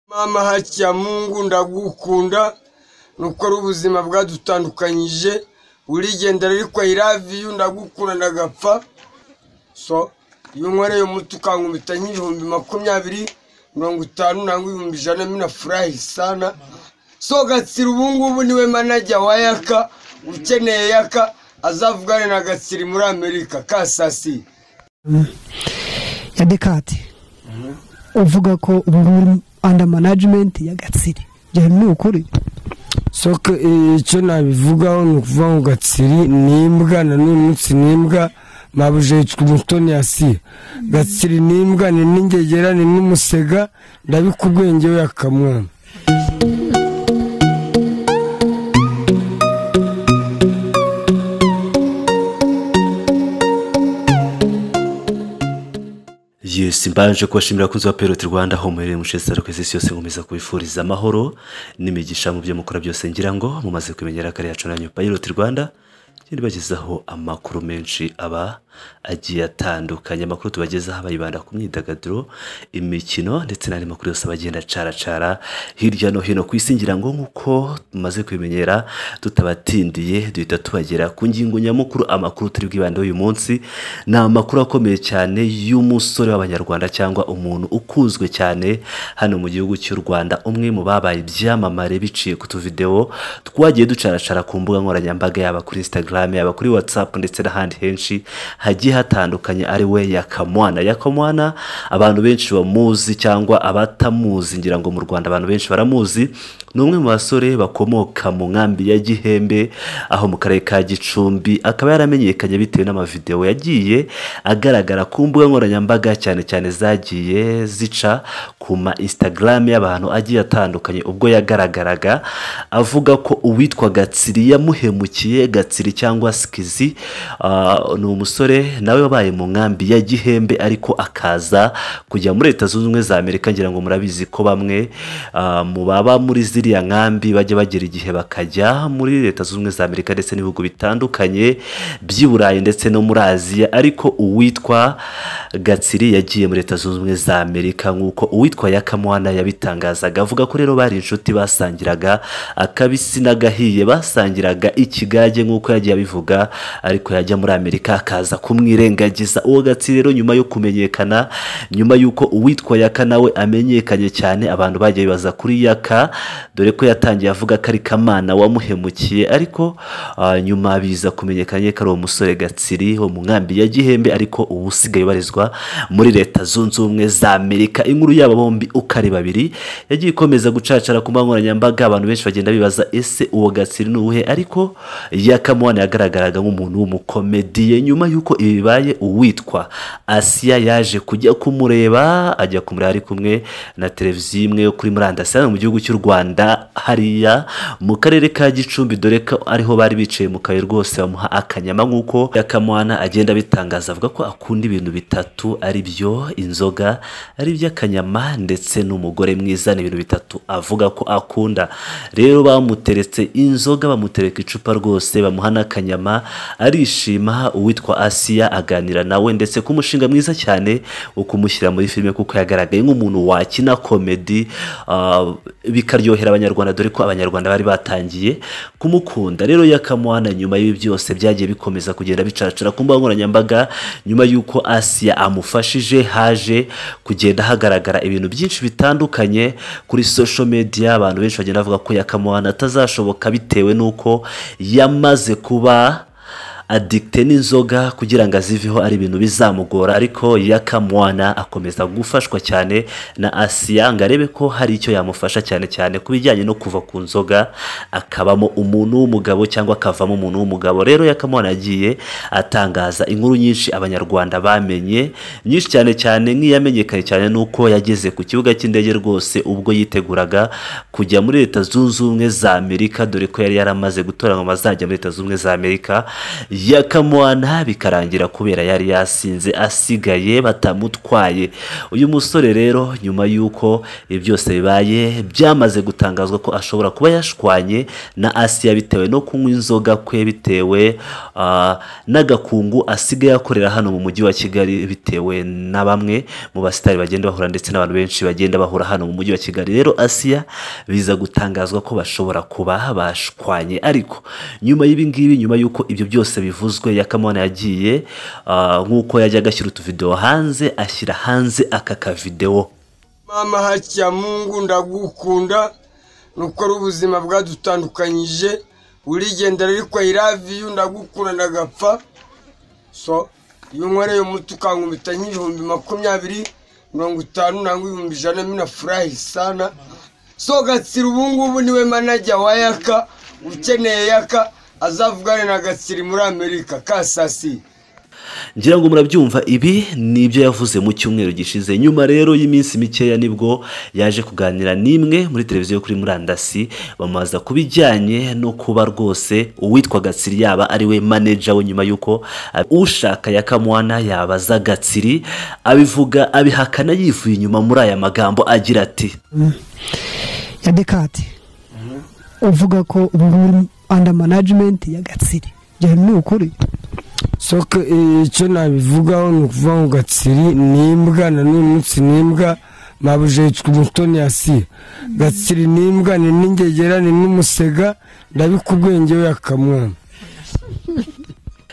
mama haki ya mungu ndagukunda nuko ari ubuzima bwadutandukanyije urigendera ariko i love you ndagukunda ndagapfa so iyo unkoreye umuti ukankubita nk'ibihumbi makumyabiri mirongo itanu nangwa ibihumbi ijana minafurahi sana so gatsira ubungubu niwe manager wa yaka ukeneye yaka azavugane na gatsiri muri amerika kasasi ya dekati uvuga ko ubu muri anda manajimenti ya gatsiri byari ni ukuri soka icyo nabivugaho ni ukuvuga ngo gatsiri ni imbwa na n'uyu munsi ni imbwa mabuje yitwa umutoni asiya gatsiri ni imbwa ni n'ingegera ni n'umusega ndabikubwenge we akamwana yes mbanje kubashimira abakunzi ba peroti rwanda aho muherereye mushesitara ku isi yose nkomeza kubifuriza amahoro n'imigisha mu byo mukora byose ngira ngo mumaze kumenyera kare yacu nanyu peroti rwanda ngenda ibagezaho amakuru menshi aba agiye atandukanye amakuru tubagezaho abayibanda ku myidagaduro imikino ndetse n'andi makuru yose abagenda acaracara hirya no hino ku isi ngira ngo nk'uko tumaze kubimenyera tutabatindiye duhita tubagera ku ngingo nyamukuru amakuru turi bwibandeho uyu munsi ni amakuru akomeye cyane y'umusore w'abanyarwanda cyangwa umuntu ukuzwe cyane hano mu gihugu cy'u rwanda umwe mu babaye ibyamamare biciye ku tuvidewo twagiye ducaracara ku mbuga nkoranyambaga yaba kuri instagram yaba kuri whatsapp ndetse n'ahandi henshi hagiye hatandukanye ari we yakamwana yakamwana abantu benshi bamuzi cyangwa abatamuzi ngira ngo mu rwanda abantu benshi baramuzi ni umwe mu basore bakomoka mu nkambi ya gihembe aho mu karere ka gicumbi akaba yaramenyekanye bitewe n'amavidewo yagiye agaragara ku mbuga nkoranyambaga cyane cyane zagiye zica ku ma instagram y'abantu agiye atandukanye ubwo yagaragaraga avuga ko uwitwa gatsiri yamuhemukiye gatsiri cyangwa sikizi ah, ni umusore nawe wabaye mu nkambi ya gihembe ariko akaza kujya muri leta zunze ubumwe za amerika ngira ngo murabizi ko bamwe ah, mu baba muri ziriya nkambi bajya bagera igihe bakajya muri leta zunze ubumwe za amerika ndetse n'ibihugu bitandukanye by'i burayi ndetse no muri aziya ariko uwitwa gatsiri yagiye muri leta zunze ubumwe za amerika nk'uko uwitwa yakamwana yabitangazaga avuga ko rero bari inshuti basangiraga akabisi n'agahiye basangiraga ikigage nk'uko yagiye abivuga ariko yajya muri amerika akaza kumwirengagiza uwo gatsiri rero nyuma yo kumenyekana nyuma y'uko uwitwa yaka nawe amenyekanye cyane abantu bagiye bibaza kuri yaka dore ko yatangiye avuga ko ari kamana wamuhemukiye ariko ah, nyuma biza kumenyekanye ko ari uwo musore gatsiri wo mu nkambi ya gihembe ariko ubu usigaye ubarizwa muri leta zunze ubumwe za amerika inkuru yaba bombi uko ari babiri yagiye ikomeza gucacara ku mbuga nkoranyambaga abantu benshi bagenda bibaza ese uwo gatsiri ni uwuhe ariko yakamuwana yagaragaraga nk'umuntu w'umukomediye nyuma y'uko ibi bibaye uwitwa asiya yaje kujya kumureba ajya kumureba ari kumwe na televiziyo imwe yo kuri murandasi hano mu gihugu cy'u rwanda hariya mu karere ka gicumbi dore ko ariho bari bicaye mu kabuye rwose bamuha akanyama nk'uko yakamwana agenda abitangaza avuga ko akunda ibintu bitatu ari byo inzoga ari iby'akanyama ndetse n'umugore mwiza ni ibintu bitatu avuga ko akunda rero bamuteretse inzoga bamutereka icupa rwose bamuha n'akanyama arishima uwitwa asiya aganira nawe ndetse ku mushinga mwiza cyane wo kumushyira muri filime kuko yagaragaye nk'umuntu wakina komedi ah, bikaryohera abanyarwanda dore ko abanyarwanda bari batangiye kumukunda rero yakamwana nyuma y'ibi byose byagiye bikomeza kugenda bicacara ku mbuga nkoranyambaga nyuma y'uko asiya amufashije haje kugenda hagaragara ibintu byinshi bitandukanye kuri social media abantu benshi bagenda bavuga ko yakamwana atazashoboka bitewe n'uko yamaze kuba adikite n'inzoga kugira ngo aziveho ari ibintu bizamugora ariko yakamwana akomeza gufashwa cyane na asiya ngo arebe ko hari icyo yamufasha cyane cyane ku bijyanye no kuva ku nzoga akabamo umuntu w'umugabo cyangwa akavamo umuntu w'umugabo rero yakamwana yagiye atangaza inkuru nyinshi abanyarwanda bamenye nyinshi cyane cyane nk'iyamenyekanye cyane n'uko yageze ku kibuga cy'indege rwose ubwo yiteguraga kujya muri leta zunze ubumwe za amerika dore ko yari yaramaze gutoranywa mu bazajya muri leta zunze ubumwe za amerika ya kamuwana bikarangira kubera yari yasinze asigaye batamutwaye uyu musore rero nyuma y'uko ibi byose bibaye byamaze gutangazwa ko ashobora kuba yashwanye na asiya bitewe no kunywa inzoga kwe bitewe ah, n'agakungu asigaye akorera hano mu mujyi wa kigali bitewe na bamwe mu basitari bagenda bahura ndetse n'abantu benshi bagenda bahura hano mu mujyi wa kigali rero asiya biza gutangazwa ko bashobora kuba bashwanye ariko nyuma y'ibi ngibi nyuma y'uko ibyo byose bivuzwe yakamana yagiye ah, nk'uko yajyaga ashyira utuvidewo hanze ashyira hanze aka kavidewo mama hakiya mungu ndagukunda nuko ari ubuzima bwadutandukanyije urigendera ariko i love you ndagukunda ndagapfa so iyo unkoreye umuti ukankubita nk'ibihumbi makumyabiri mirongo itanu nangwa ibihumbi ijana mina furahi sana so gatsiri ubungubu niwe manajya wa yaka ukeneye yaka azavugane na gatsiri muri amerika kasasi ngira ngo murabyumva ibi ni ibyo yavuze mu cyumweru gishize nyuma rero y'iminsi mikeya nibwo yaje kuganira n'imwe muri televiziyo yo kuri murandasi bamubaza ku bijyanye no kuba rwose uwitwa gatsiri yaba ari we maneja we nyuma y'uko ab- ushaka ya kamwana yabaza gatsiri abivuga abihakana yivuye inyuma muri aya magambo agira ati ya dekati uvuga ko ubu ngubu anda manajimenti ya gatsiri ibyo ni ukuri soka icyo nabivugaho ni ukuvuga ngo gatsiri ni imbwa na n'uyu munsi ni imbwa mabujejwe umutoni asiye gatsiri ni imbwa ni n'ingegera ni n'umusega ndabikubwenge we akamwana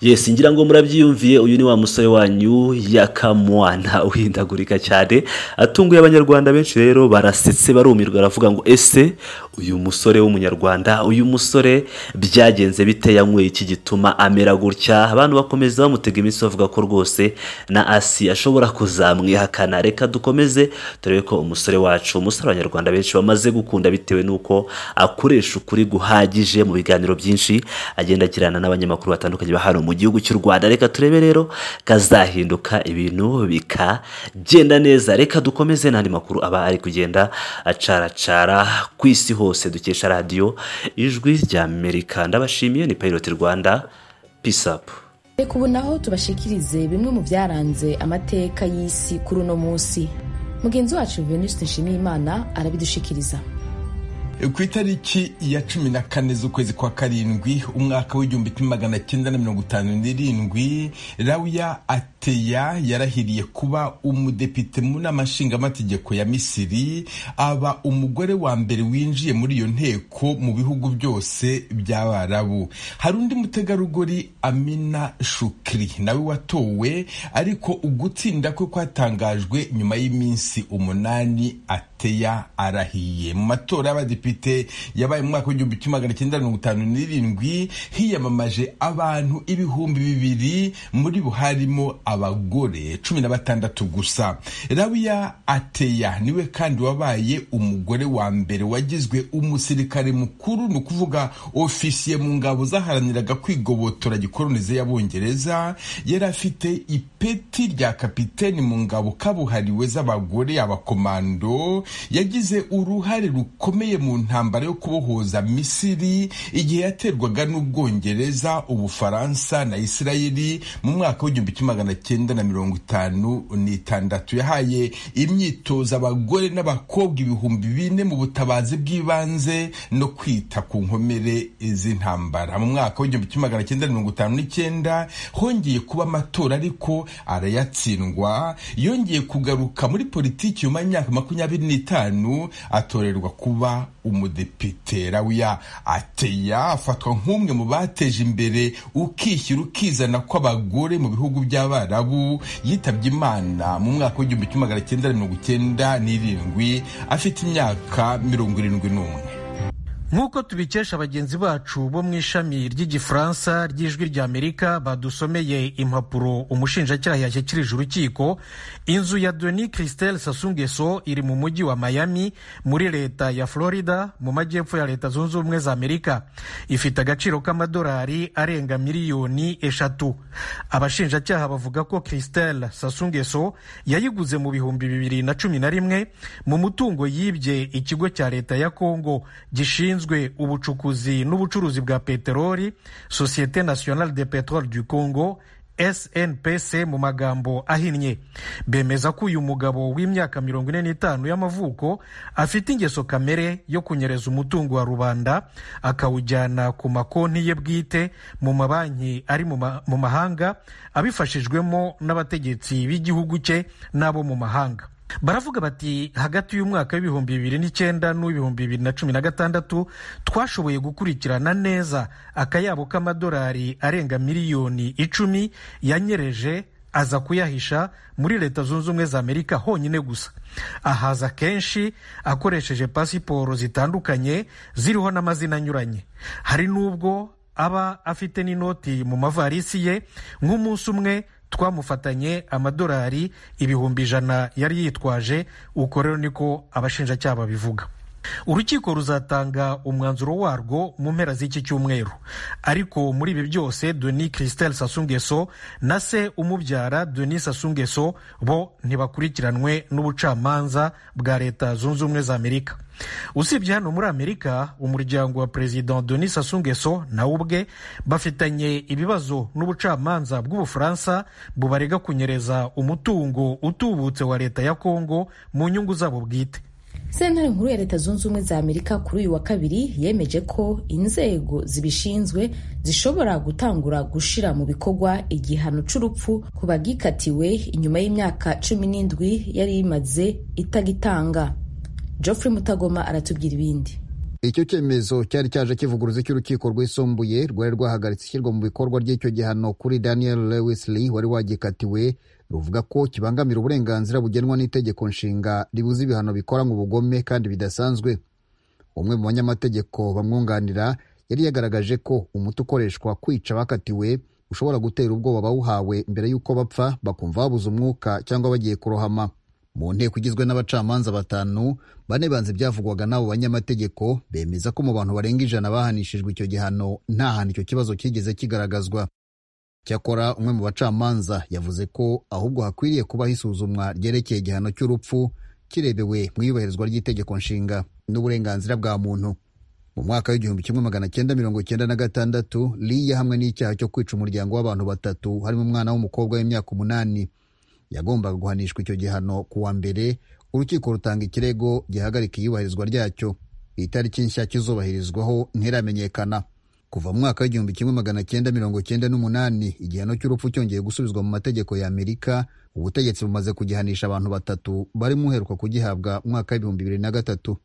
yesi ngira ngo murabyiyumviye uyu ni wa musore wanyu yakamwana uhindagurika cyane atunguye abanyarwanda benshi rero barasetse barumirwa baravuga ngo ese uyu musore w'umunyarwanda uyu musore byagenze bite yanyweye iki gituma amera gutya abantu bakomeza bamutega iminsi bavuga ko rwose na asi ashobora kuzamwihakana reka dukomeze turebe ko umusore wacu umusore abanyarwanda benshi bamaze gukunda bitewe n'uko akoresha ukuri guhagije mu biganiro byinshi agenda agirana n'abanyamakuru batandukanye ba hano mu gihugu cy'u rwanda reka turebe rero kazahinduka ibintu bikagenda neza reka dukomeze n'andi makuru aba ari kugenda acaracara ku isi hose dukesha radiyo ijwi rya amerika ndabashimiye ni payiroti rwanda pisapu reka ubu naho tubashikirize bimwe mu byaranze amateka y'isi kuri uno munsi mugenzi wacu venuste nshimiyimana arabidushikiriza ku itariki ya cumi na kane z'ukwezi kwa karindwi umwaka w'igihumbi kimwe magana cyenda na mirongo itanu n'irindwi rawuya ateya yarahiriye kuba umudepite mu nama nshingamategeko ya misiri aba umugore wa mbere winjiye muri iyo nteko mu bihugu byose by'abarabu hari undi mutegarugori amina shukri nawe watowe ariko ugutsinda kwe kwatangajwe nyuma y'iminsi umunani ateya arahiye mu matora y'abadepite depite yabaye mu mwaka w'igihumbi kimwe magana cyenda mirongo itanu n'irindwi hiyamamaje abantu ibihumbi bibiri muri bo harimo abagore cumi na batandatu gusa rawiya ateya niwe kandi wabaye umugore wa mbere wagizwe umusirikare mukuru ni ukuvuga ofisiye mu ngabo zaharaniraga kwigobotora gikoronize y'abongereza yari afite ipeti rya kapiteni mu ngabo kabuhariwe z'abagore abakomando yagize uruhare rukomeye mu ntambara yo kubohoza misiri igihe yaterwaga n'ubwongereza ubufaransa na isirayeli mu mwaka w'igihumbi kimwe magana cyenda na mirongo itanu n'itandatu yahaye imyitozo abagore n'abakobwa ibihumbi bine mu butabazi bw'ibanze no kwita ku nkomere z'intambara mu mwaka w'igihumbi kimwe magana cyenda na mirongo itanu n'icyenda hongeye kuba amatora ariko arayatsindwa yongeye kugaruka muri politiki nyuma y'imyaka makumyabiri n'itanu atorerwa kuba umudepite rawiya ateya afatwa nk'umwe mu bateje imbere ukishyira ukizana kw'abagore mu bihugu by'abarabu yitabye imana mu mwaka w'igihumbi kimwe magana cyenda na mirongo icyenda n'irindwi afite imyaka mirongo irindwi n'umwe nk'uko tubikesha bagenzi bacu bo mu ishami ry'igifaransa ry'ijwi ry'amerika badusomeye impapuro umushinjacyaha yashyikirije urukiko inzu ya deni christelle sasungeso iri mu mujyi wa miami muri leta ya florida mu majyepfo ya leta zunze ubumwe za amerika ifite agaciro k'amadolari arenga miliyoni eshatu abashinjacyaha bavuga ko christelle sasungeso yayiguze mu bihumbi bibiri na cumi na rimwe mu mutungo yibye ikigo cya leta ya kongo gishinzwe ishinzwe ubucukuzi n'ubucuruzi bwa peteroli sosiyete nationale de peteroli du congo snpc mu magambo ahinnye bemeza ko uyu mugabo w'imyaka mirongo ine n'itanu y'amavuko afite ingeso kamere yo kunyereza umutungo wa rubanda akawujyana ku makonti ye bwite mu mabanki ari mu ma- mu mahanga abifashijwemo n'abategetsi b'igihugu cye n'abo mu mahanga baravuga bati hagati y'umwaka w'ibihumbi bibiri n'icyenda n'uw'ibihumbi bibiri na cumi na gatandatu twashoboye gukurikirana neza akayabo k'amadolari arenga miliyoni icumi yanyereje aza kuyahisha muri leta zunze ubumwe za amerika honyine gusa ahaza kenshi akoresheje pasiporo zitandukanye ziriho n'amazina anyuranye hari n'ubwo aba afite n'inoti mu mavarisi ye nk'umunsi umwe twamufatanye amadolari ibihumbi ijana yari yitwaje uko rero niko abashinjacyaha babivuga urukiko ruzatanga umwanzuro warwo mu mpera z'iki cyumweru ariko muri ibi byose doni christelle sasungeso na se umubyara doni sasungeso bo ntibakurikiranwe n'ubucamanza bwa leta zunze ubumwe za amerika usibye hano muri amerika umuryango wa perezida denis asungeso nawe ubwe bafitanye ibibazo n'ubucamanza bw'ubufaransa bubarega kunyereza umutungo utubutse wa leta ya kongo mu nyungu zabo bwite sentare nkuru ya leta zunze ubumwe za amerika kuri uyu wa kabiri yemeje ko inzego zibishinzwe zishobora gutangura gushyira mu bikorwa igihano cy'urupfu ku bagikatiwe inyuma y'imyaka cumi n'indwi yari imaze itagitanga geoffrey mutagoma aratubwira ibindi icyo cyemezo cyari cyaje kivuguruza cy'urukiko rwisumbuye rwari rwahagaritse ishyirwa mu bikorwa ry'icyo gihano kuri daniel lewis lee wari wagikatiwe ruvuga ko kibangamira uburenganzira bugenwa n'itegeko nshinga ribuza ibihano bikoranywe ubugome kandi bidasanzwe umwe mu banyamategeko bamwunganira yari yagaragaje ko umuti ukoreshwa kwica abakatiwe ushobora gutera ubwoba bawuhawe mbere y'uko bapfa bakumva babuze umwuka cyangwa bagiye kurohama mu nteko igizwe n'abacamanza batanu bane banze ibyavugwaga n'abo banyamategeko bemeza ko mu bantu barenga ijana bahanishijwe icyo gihano nta hantu icyo kibazo cyigeze kigaragazwa cyakora umwe mu bacamanza yavuze ko ahubwo hakwiriye kubaho isuzumwa ryerekeye igihano cy'urupfu kirebewe mu iyubahirizwa ry'itegeko nshinga n'uburenganzira bwa muntu mu mwaka w'igihumbi kimwe magana cyenda mirongo cyenda na gatandatu lee yahamwe n'icyaha cyo kwica umuryango w'abantu batatu harimo umwana w'umukobwa w'imyaka umunani yagombaga guhanishwa icyo gihano ku wa mbere urukiko rutanga ikirego gihagarika iyubahirizwa ryacyo itariki nshya kizubahirizwaho ntiramenyekana kuva mu mwaka w'igihumbi kimwe magana cyenda mirongo cyenda n'umunani igihano cy'urupfu cyongeye gusubizwa mu mategeko ya amerika ubutegetsi bumaze kugihanisha abantu batatu barimo uheruka kugihabwa mu mwaka w'ibihumbi bibiri na gatatu